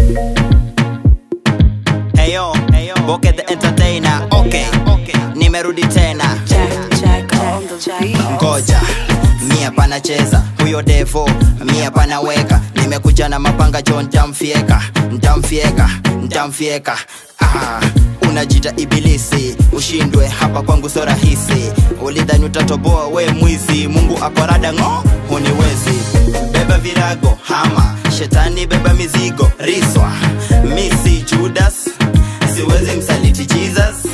Heyo, Boke the entertainer. Okay, nimerudi tena. Jack, Jack on the beat. Ngoja mia panacheza huyo devo mia panaweka nimekuja na mapanga jo ntamfieka ntamfieka ntamfieka ah, unajita ibilisi ushindwe hapa kwangu so rahisi ulidhani utatoboa we mwizi mungu akorada ng'o huniwezi beba virago hama shetani beba mizigo riswa misi judas siwezi msaliti jesus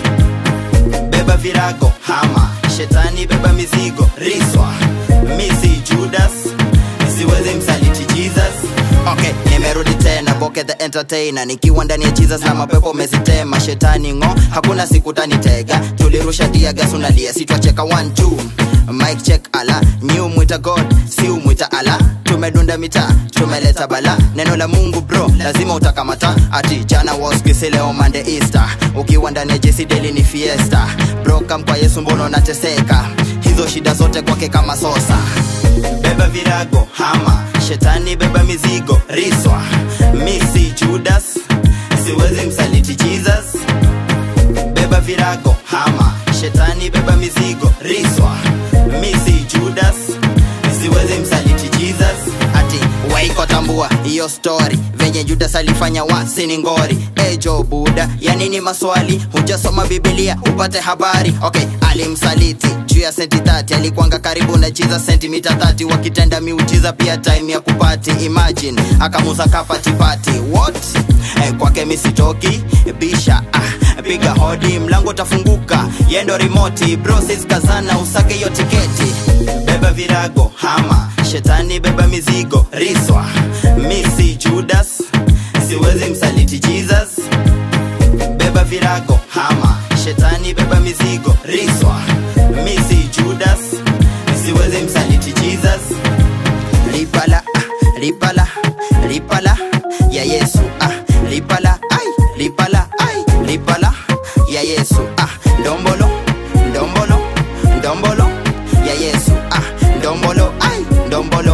beba virago hama shetani beba mizigo riswa misi judas siwezi msaliti jesus okay nimerudi tena boke the entertainer nikiwa ndani ya jesus na mapepo mezitema shetani ngo hakuna siku tanitega tulirusha diagas unalia sitwacheka one two mike check ala new mwita god si umwita ala tumedunda mitaa tumeleta bala neno la mungu bro lazima utakamata ati jana waskisi leo mande easter ukiwa ndani ya jesi deli ni fiesta brokam kwa yesu mbono nateseka hizo shida zote kwake kama sosa beba virago hama shetani beba mizigo riswa misi judas siwezi msaliti jesus beba virago hama shetani beba mizigo riswa misi judas siwezi msaliti jesus ati waiko tambua hiyo story venye judas alifanya wasini ngori ejo buda ya nini maswali hujasoma bibilia upate habari okay alimsaliti juu ya senti 30 alikwanga karibu na jiza sentimita 30 wakitenda miujiza pia time ya kupati imagine akamuza kapatipati what eh, kwake misitoki bisha ah, piga hodi mlango utafunguka yendo rimoti brosis kazana usake hiyo tiketi beba virago hama shetani beba mizigo riswa misi judas siwezi msaliti jesus beba virago hama shetani beba mizigo riswa misi judas siwezi msaliti jesus lipala ah, lipala lipala ya yesu ah, lipala ai lipala ai lipala ya yesu ah, ndombolo ndombolo ndombolo ya yesu ah, ndombolo ai ndombolo